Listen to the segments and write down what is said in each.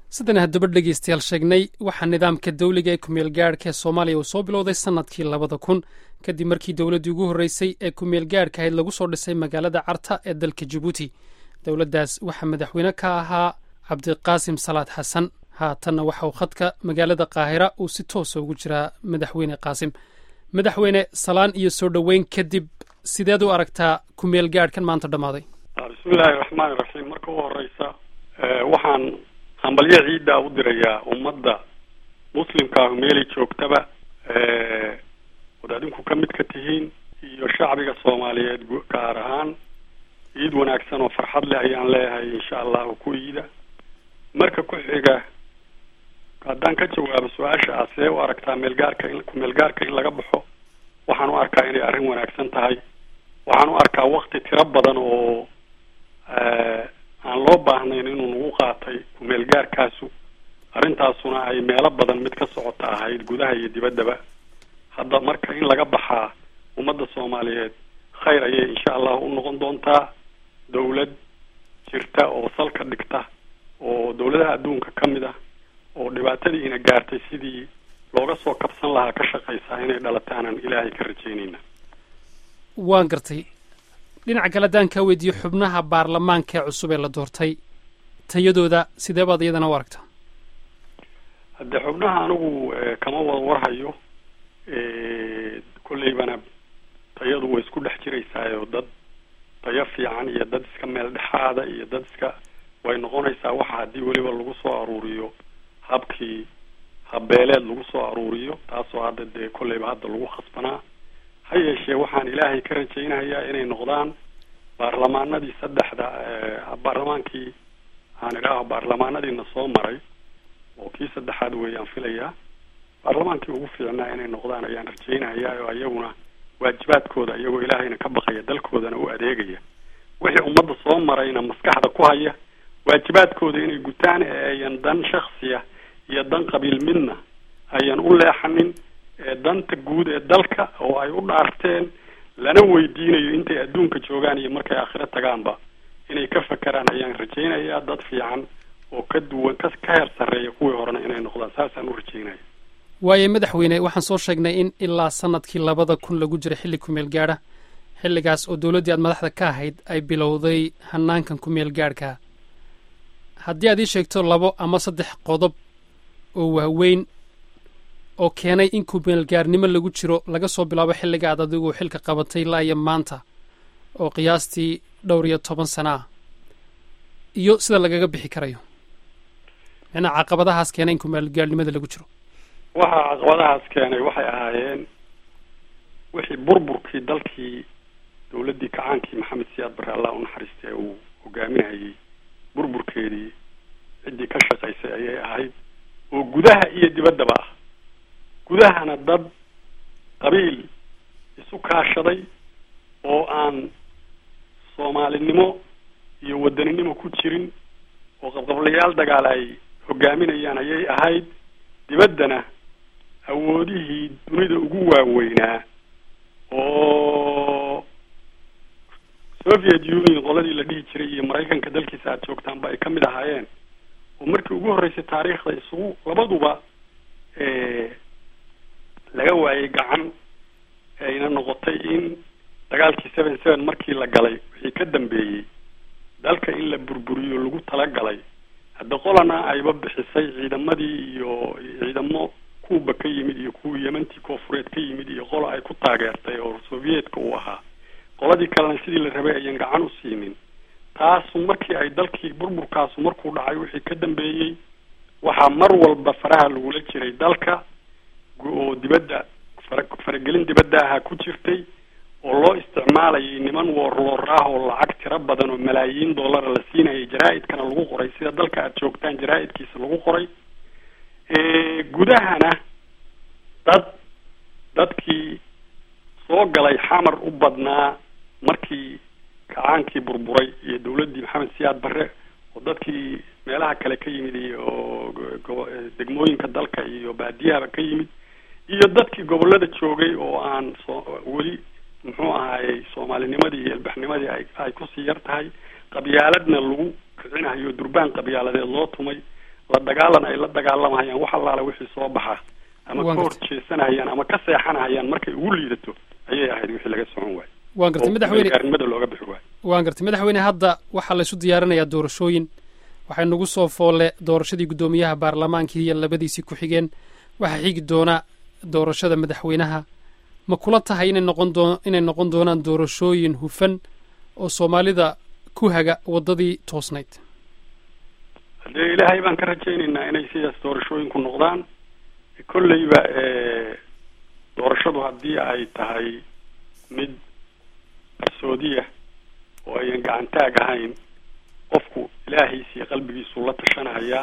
sidaan haddaba dhegaystayaal sheegnay waxaa nidaamka dawliga ee kumeel gaadhka ee soomaaliya uu soo bilowday sannadkii labada kun kadib markii dowladdii ugu horreysay ee kumeel gaadhka ahayd lagu soo dhisay magaalada carta ee dalka jabuuti dowladdaas waxaa madaxweyne ka ahaa cabdiqaasim salaad xasan haatanna waxa uu khadka magaalada qaahira uu si toosa ugu jiraa madaxweyne qaasim madaxweyne salaan iyo soo dhoweyn kadib sideed u aragtaa kumeel gaadhkan maanta dhammaaday bismillahi raxmaani raxiim marka u horeysa waxaan hambalyo ciiddaa u dirayaa ummadda muslimkaahu meelay joogtaba ood adinku ka mid ka tihiin iyo shacbiga soomaaliyeed gaar ahaan ciid wanaagsan oo farxad leh ayaan leeyahay insha allahu ku iida marka ku xiga haddaan ka jawaabo su-aasha ah see u aragtaa meelgaarka in kumeelgaarka in laga baxo waxaan u arkaa inay arrin wanaagsan tahay waxaan u arkaa wakti tiro badan oo aan loo baahnayn inuu nagu qaatay kumeelgaarkaasu arrintaasuna ay meelo badan mid ka socota ahayd gudaha iyo dibaddaba hadda marka in laga baxaa ummadda soomaaliyeed khayr ayay insha allahu u noqon doontaa dawlad jirta oo salka dhigta oo dawladaha adduunka ka mid ah oo dhibaatadiina gaartay sidii looga soo kabsan lahaa ka shaqaysaa inay dhalataanan ilaahay ka rajaynayna waan gartay dhinaca kale haddaan kaa weydiiyo xubnaha baarlamaanka ee cusub ee la doortay tayadooda sidee baad iyadana u aragtaa haddee xubnaha anigu kama wada warhayo kolleybana tayadu way isku dhex jiraysaayo dad tayo fiican iyo dad iska meel dhexaada iyo dad iska way noqonaysaa waxa haddii weliba lagu soo aruuriyo habkii habbeeleed lagu soo aruuriyo taasoo hadda dee kolleyba hadda lagu khasbanaa ha yeeshee waxaan ilaahay ka rajaynayaa inay noqdaan baarlamaanadii saddexda baarlamaankii aan idhaaho baarlamaanadiina soo maray oo kii saddexaad weeyaan filayaa baarlamaankii ugu fiicnaa inay noqdaan ayaan rajaynayaa oo iyaguna waajibaadkooda iyagoo ilaahayna ka baqaya dalkoodana u adeegaya wixii ummadda soo marayna maskaxda ku haya waajibaadkooda inay gutaan ee ayan dan shaksiya iyo dan qabiil midna ayan u leexanin danta guud ee dalka oo ay u dhaarteen lana weydiinayo intay adduunka joogaan iyo markay aakhiro tagaanba inay ka fakeraan ayaan rajaynayaa dad fiican oo ka duwan ka ka heer sarreeya kuwii horena inay noqdaan saasaan u rajaynaya waayo madaxweyne waxaan soo sheegnay in ilaa sanadkii labada kun lagu jiray xilli kumeel gaadha xilligaas oo dowladdii aad madaxda ka ahayd ay bilowday hanaankan kumeel gaadhka haddii aad ii sheegto labo ama saddex qodob oo waaweyn oo keenay in kumeelgaarnimo lagu jiro laga soo bilaabo xilliga aad adigu xilka qabatay ilaa iyo maanta oo qiyaastii dhowr iyo toban sana ah iyo sida lagaga bixi karayo macnaa caqabadahaas keenay in kumeelgaarnimada lagu jiro waxa caqabadahaas keenay waxay ahaayeen wixii burburkii dalkii dawladdii kacaankii maxamed siyaad barre allah u naxariistay uu hogaaminayay burburkeedii ciddii ka shaqaysay ayay ahayd oo gudaha iyo dibaddaba ah gudahana dad qabiil isu kaashaday oo aan soomaalinimo iyo wadaninimo ku jirin oo qabqablayaal dagaal ay hogaaminayaan ayay ahayd dibaddana awoodihii dunida ugu waaweynaa oo soviet union qoladii la dhihi jiray iyo maraykanka dalkiisa aad joogtaanba ay ka mid ahaayeen oo markii ugu horreysay taariikhda isugu labaduba laga waayay gacan ayna noqotay in dagaalkii seven seven markii la galay wixii ka dambeeyey dalka in la burburiyo lagu talagalay hadda qolana ayba bixisay ciidamadii iyo ciidamo kuuba ka yimid iyo kuwii yemantii koofureed ka yimid iyo qola ay ku taageertay oo soviyedka uu ahaa qoladii kalena sidii la rabay ayan gacan u siinin taasu markii ay dalkii burburkaasu markuu dhacay wixii ka dambeeyey waxaa mar walba faraha lagula jiray dalka oo dibadda fara faragelin dibadda ahaa ku jirtay oo loo isticmaalayay niman woorwoor ah oo lacag tiro badan oo malaayiin dollara la siinayay jaraa-idkana lagu qoray sida dalka aad joogtaan jaraa-idkiisa lagu qoray gudahana dad dadkii soo galay xamar u badnaa markii kacaankii burburay iyo dawladdii maxamed siyaad barre oo dadkii meelaha kale ka yimid iyo degmooyinka dalka iyo baadiyahaba ka yimid iyo dadkii gobollada joogay oo aan soo weli muxuu ahaayey soomaalinimadii iyo ilbaxnimadii ay ay kusii yar tahay qabyaaladna lagu kicinayo durbaan qabyaaladeed loo tumay la dagaalan ay la dagaalamahayaan wax allaale wixii soo baxa ama ka hor jeesanahayaan ama ka seexanahayaan markay ugu liidato ayay ahayd wixii laga socon waayo waan gartay madaxweyne gaarinimada looga bixi waayo waan gartay madaxweyne hadda waxaa la isu diyaarinayaa doorashooyin waxay nagu soo foolle doorashadii guddoomiyaha baarlamaankii iyo labadiisii ku-xigeen waxaa xigi doona doorashada madaxweynaha ma kula tahay inay noqon doo inay noqon doonaan doorashooyin hufan oo soomaalida ku haga waddadii toosnayd haddee ilaahay baan ka rajaynaynaa inay sidaas doorashooyinku noqdaan kolleyba doorashadu haddii ay tahay mid qarsoodiya oo ayan gacantaag ahayn qofku ilaahiisa iyo qalbigiisu la tashanayaa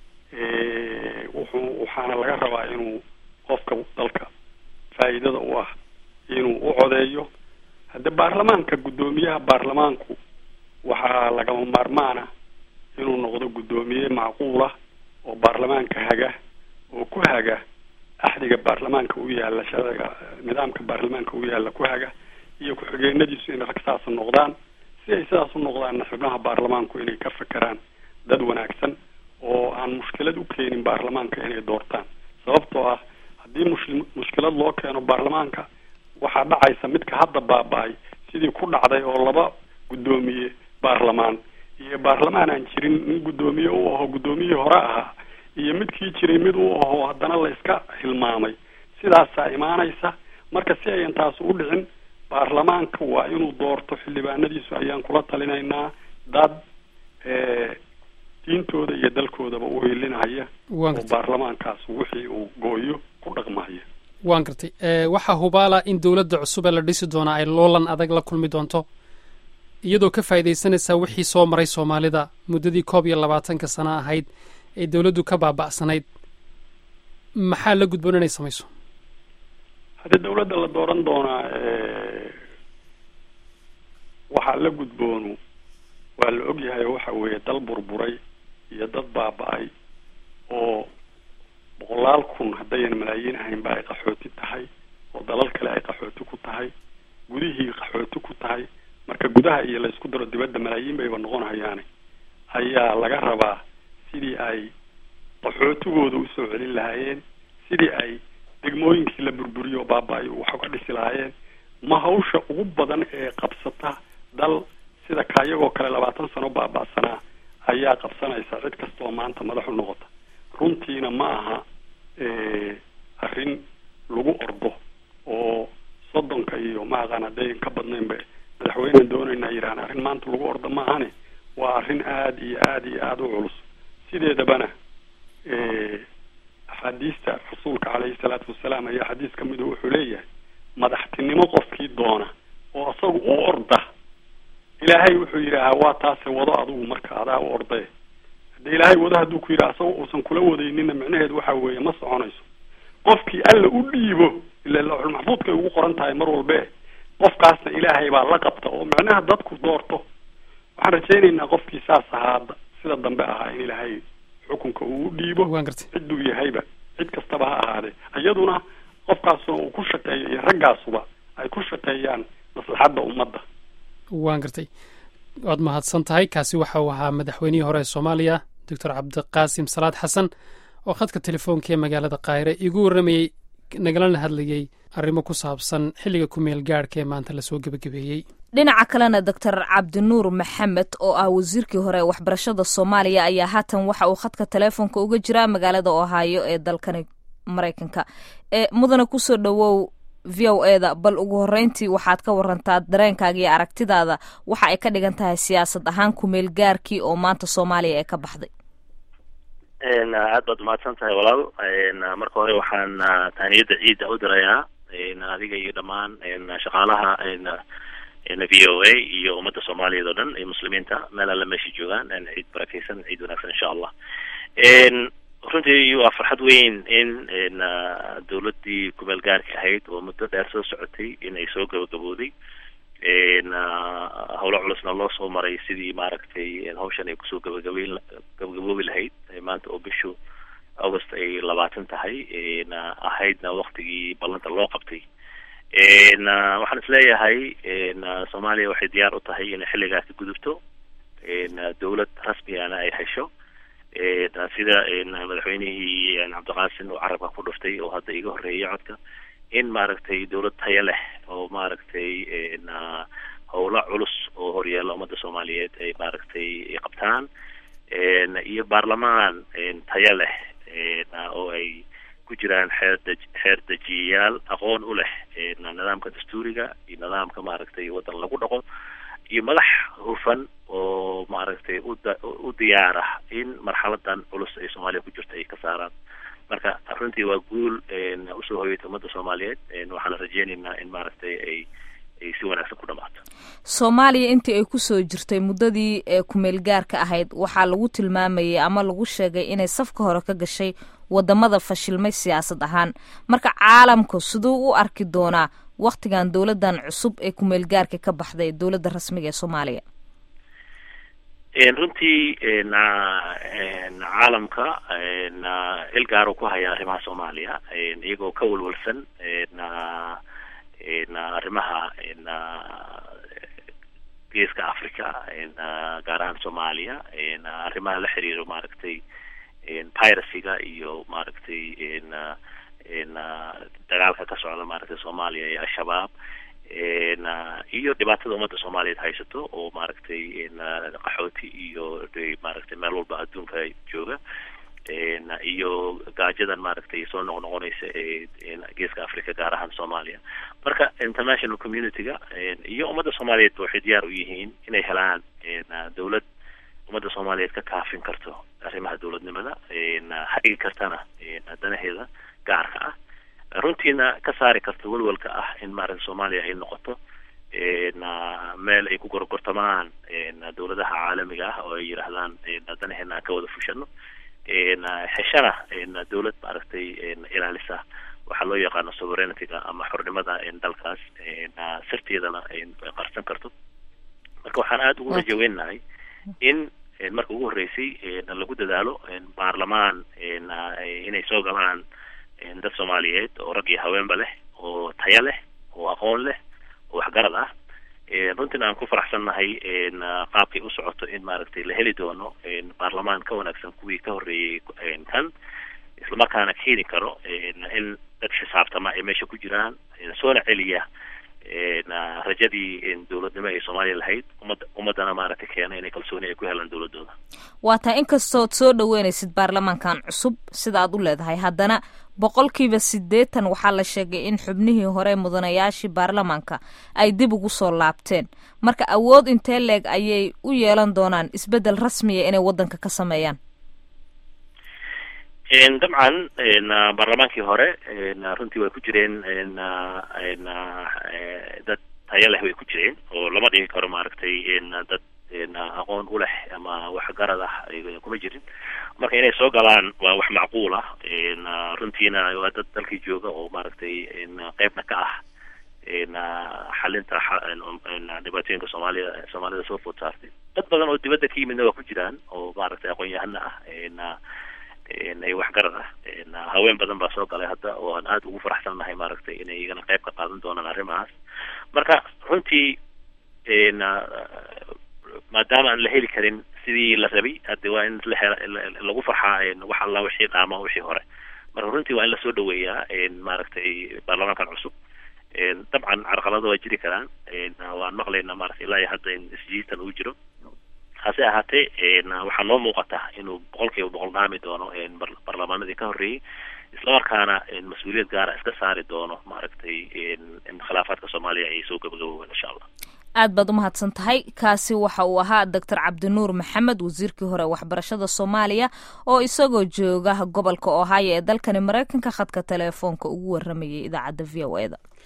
wuxuu waxaana laga rabaa inuu qofka dalka faa'iidada u ah inuu u codeeyo hadde baarlamaanka guddoomiyaha baarlamaanku waxaa lagama maarmaana inuu noqdo guddoomiye macquulah oo baarlamaanka haga oo ku haga axdiga baarlamaanka u yaalla sharciga nidaamka baarlamaanka u yaalla ku haga iyo ku-xigeenadiisu inay rag saas noqdaan si ay sidaas u noqdaanna xubnaha baarlamaanku inay ka fekeraan dad wanaagsan oo aan mushkilad u keenin baarlamaanka inay doortaan sababtoo ah haddii mush mushkilad loo keeno baarlamaanka waxaa dhacaysa midka hadda baaba-ay sidii ku dhacday oo laba guddoomiye baarlamaan iyo baarlamaan aan jirin nin guddoomiye u aho guddoomiyihii hore ahaa iyo midkii jiray mid u aho haddana la iska hilmaamay sidaasaa imaanaysa marka si ayan taas u dhicin baarlamaanka waa inuu doorto xildhibaanadiisu ayaan kula talinaynaa dad diintooda iyo dalkoodaba u hilinaya oo baarlamaankaas wixii uu gooyo ku dhaqmaya waan gartay waxaa hubaala in dowladda cusub ee la dhisi doonaa ay loolan adag la kulmi doonto iyadoo ka faa'iidaysanaysaa wixii soo maray soomaalida muddadii koob iyo labaatanka sano ahayd ee dowladdu ka baaba'sanayd maxaa la gudboon inay samayso haddii dawladda la dooran doonaa waxaa la gudboonu waa la ogyahay waxa weeye dal burburay iyo dad baaba-ay oo boqolaal kun haddayan malaayiin ahaynba ay qaxooti tahay oo dalal kale ay qaxooti ku tahay gudihii qaxooti ku tahay marka gudaha iyo laysku daro dibadda malaayiin bayba noqon hayaane ayaa laga rabaa sidii ay qaxootigooda usoo celin lahaayeen sidii ay degmooyinkii la burburiyo oo baaba-ay wax uga dhisi lahaayeen ma hawsha ugu badan ee qabsata dal sida kaayagoo kale labaatan sano baaba-sanaa ayaa qabsanaysa cid kastoo maanta madax u noqota runtiina ma aha arrin lagu ordo oo soddonka iyo ma aqaan haddayn ka badnaynba madaxweynean doonayna yidhahan arrin maanta lagu ordo ma ahane waa arrin aada iyo aada iyo aada u culus sideedabana axaadiista rasuulka caleyhi salaatu wasalaam ayaa xadiis ka midu wuxuu leeyahay madaxtinimo qofkii doona oo isagu u orda ilaahay wuxuu yidhaahaa waa taase wado adigu marka adaa u ordaye hadde ilaahay wado hadduu ku yidhaha isaga uusan kula wadaynina micnaheedu waxa weeye ma soconayso qofkii alla u dhiibo ila lawxul maxfuudkay ugu qoran tahay mar walbe qofkaasna ilaahay baa la qabta oo micnaha dadku doorto waxaan rajaynaynaa qofkii saas ahaa sida dambe ahaa in ilaahay xukunka uu u dhiibo cidduu yahayba cid kastaba ha ahaadee iyaduna qofkaasuna uu ku shaqeeyo iyo raggaasuba ay ku shaqeeyaan maslaxadda ummadda waan gartay waad mahadsan tahay kaasi waxa uu ahaa madaxweynihii hore ee soomaaliya doctor cabdiqaasim salaad xasan oo khadka telefoonka ee magaalada kaahire igu warramayey nagalana hadlayey arrimo ku saabsan xilliga ku meel gaadhka ee maanta lasoo gebagabeeyey dhinaca kalena doctor cabdinuur maxamed oo ah wasiirkii hore ee waxbarashada soomaaliya ayaa haatan waxa uu khadka teleefonka uga jiraa magaalada ohaayo ee dalkani maraykanka ee mudana kusoo dhowow v o e da bal ugu horreyntii waxaad ka warantaa dareenkaaga iyo aragtidaada waxa ay ka dhigan tahay siyaasad ahaan kumeel gaarkii oo maanta soomaaliya ee ka baxday aad baad umahadsan tahay walaal marka hore waxaan taaniyadda ciidda u dirayaa adiga iyo dhammaan shaqaalaha v o a iyo ummadda soomaaliyeed oo dhan iyo muslimiinta meel alla meesha joogaan ciid barakeysan ciid wanaagsan insha allah runtii waa farxad weyn in dawladdii kumeel gaarka ahayd oo muddo dheer soo socotay in ay soo gabagabooday howlo culusna loo soo maray sidii maaragtay hawshan ay kusoo gabagabeyn gabagaboobi lahayd maanta oo bishu august ay labaatan tahay ahaydna waktigii ballanta loo qabtay waxaan isleeyahay soomaaliya waxay diyaar u tahay inay xilligaas ka gudubto dawlad rasmigana ay hesho sida madaxweynihii cabdiqaasin oo carabka ku dhuftay oo hadda iga horreeyay codka in maaragtay dawlad tayo leh oo maaragtay howlo culus oo horyaalla ummadda soomaaliyeed ay maaragtay qabtaan iyo baarlamaan tayo leh oo ay ku jiraan xeer dej xeer dejiyayaal aqoon u leh nidaamka dastuuriga iyo nidaamka maaragtay waddan lagu dhaqo iyo madax hufan oo maaragtay uda u diyaar ah in marxaladan culus ay soomaaliya ku jirto ay ka saaraan marka runtii waa guul usoo hoyatay ummadda soomaaliyeed waxaana rajeynaynaa in maaragtay ay ay si wanaagsan ku dhamaato soomaaliya intii ay kusoo jirtay muddadii ee kumeel gaarka ahayd waxaa lagu tilmaamayay ama lagu sheegay inay safka hore ka gashay wadamada fashilmay siyaasad ahaan marka caalamku siduu u arki doonaa waktigan dowladan cusub ee kumeel gaarka ka baxday dowladda rasmiga ee soomaaliya runtii caalamka il gaaro ku haya arrimaha soomaaliya iyagoo ka walwalsan arrimaha geeska africa gaar ahaan soomaaliya arrimaha la xiriiro maaragtay piracyga iyo maaragtay dagaalka ka socda maaragtay soomaaliya iyo al-shabaab iyo dhibaatada ummadda soomaaliyeed haysato oo maaragtay qaxooti iyo maaragtay meel walba adduunka jooga iyo gaajadan maaragtay soo noqnoqonaysa ee geeska africa gaar ahaan soomaaliya marka international community-ga iyo ummadda soomaaliyeed waxay diyaar u yihiin inay helaan dawlad ummadda soomaaliyeed ka kaafin karto arrimaha dawladnimada hagi kartana danaheeda gaarka ah runtiina ka saari karto welwelka ah in maaragta soomaaliya ay noqoto meel ay ku gorgortamaan dawladaha caalamiga ah oo ay yidhaahdaan danaheena aan ka wada fushano heshana dawlad maaragtay ilaalisa waxaa loo yaqaano sovereignity-ga ama xornimada dalkaas sirteedana qarsan karto marka waxaan aada ugu rajaweynahay in marka ugu horreysay lagu dadaalo baarlamaan inay soo galaan dad soomaaliyeed oo rag iyo haweenba leh oo tayo leh oo aqoon leh oo waxgarad ah runtiina aan ku faraxsannahay qaabkay u socoto in maaragtay la heli doono baarlamaan ka wanaagsan kuwii ka horreeyey kan islamarkaana keeni karo in dad xisaabtama ay meesha ku jiraan soona celiya rajadii dawladnimo ay soomaaliya lahayd umad ummaddana maaragtay keena inay kalsooni ay ku helaan dawladooda waa taa inkastood soo dhaweynaysid baarlamaankan cusub sida aad u leedahay haddana boqolkiiba siddeetan waxaa la sheegay in xubnihii hore mudanayaashii baarlamaanka ay dib ugu soo laabteen marka awood intee leeg ayay u yeelan doonaan isbeddel rasmiya inay waddanka ka sameeyaan dabcan baarlamaankii hore runtii way ku jireen dad tayo leh way ku jireen oo lama dhigi karo maaragtay dad aqoon u leh ama waxgarad ah kuma jirin marka inay soo galaan waa wax macquul ah runtiina waa dad dalkii jooga oo maaragtay qeybna ka ah xalinta dhibaatooyinka soomaaliya soomaalida soo food saartay dad badan oo dibadda ka yimidna waa ku jiraan oo maaragtay aqoon-yahana ah ay waxgarad ah haween badan baa soo galay hadda oo aan aada ugu faraxsannahay maaragtay inay iyagana qayb ka qaadan doonaan arrimahaas marka runtii maadaama aan la heli karin sidii la rabay hadde waa in la hela lagu farxaa wax alla wixii dhaama wixii hore marka runtii waa in lasoo dhaweeyaa maaragtay baarlamaankan cusub dabcan carqalado waa jiri karaan waan maqlaynaa maaragtay ilaa iyo hadda in isjiitan uu jiro hase ahaatee waxaa noo muuqata inuu boqol kiiba boqol dhaami doono baarlamaanadii ka horreeyey islamarkaana mas-uuliyad gaara iska saari doono maaragtay khilaafaadka soomaaliya ay soo gabagaboobeen insha allah aad baad umahadsan tahay kaasi waxa uu ahaa doctor cabdinuur maxamed wasiirkii hore waxbarashada soomaaliya oo isagoo jooga gobolka ohio ee dalkani maraykanka khadka teleefoonka ugu waramayay idaacadda v o e da